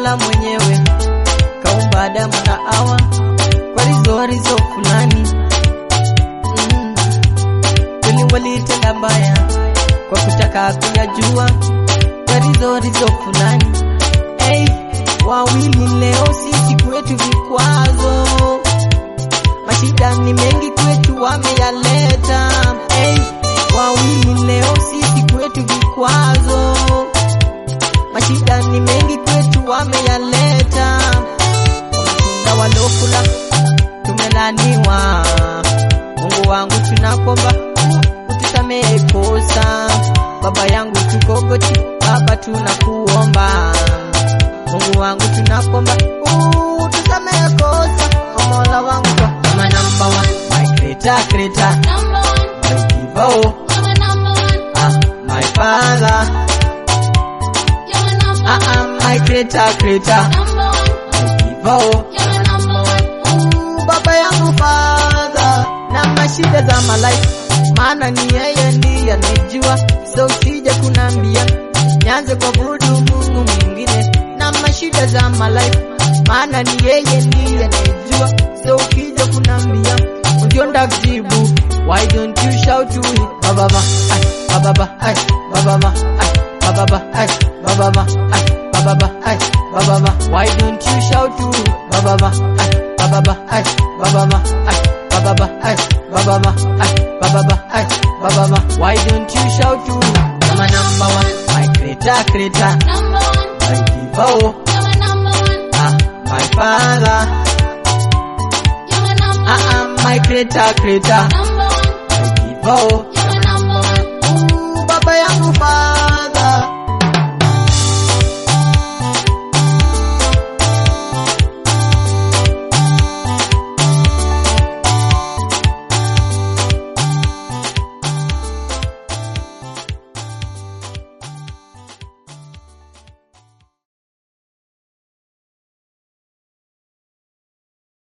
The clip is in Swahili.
Mola mwenyewe kaumba Adamu na Hawa kwa rizo rizo fulani mm. Kweli walitenda mbaya kwa kutaka kuyajua kwa rizo rizo fulani hey, wawili leo sisi kwetu vikwazo, mashida ni mengi kwetu wameyaleta hey, wawili leo sisi kwetu vikwazo, mashida ni mengi kwetu wameyaleta, wametunda walokula tumelaniwa. Mungu wangu tunakomba utusamehe kosa, baba yangu tukogoti, baba tunakuomba Mungu wangu tunakomba utusamehe kosa, Mola wangu kama number one, my creator creator, Number one, my giver, you're my number one, ah, my father, you're my number ah, ah, my creator creator, number one, my giver, you're my number one. Ooh, baba yangu father, na mashida za malaifu, maana ni yeye ndiye anejua, so usije kunambia nianze kwa budu Mungu mwingine na mashida za malaifu, maana ni yeye ndiye anejua, so ukija kunambia ujonda kujibu, why don't you shout to it bababa, ay bababa, ay bababa, ay bababa, ay bababa, ay bababa, ay bababa, why don't you shout to it bababa, ay bababa, ay bababa, ay bababa, ay bababa, ay bababa, ay bababa, why don't you shout to it I'm a number one, my creator, creator, Number one, my giver, you're my number one, ah, my father, you're my number ah, ah, my creator, creator, number one, my giver, you're my number one. Ooh, baba yangu father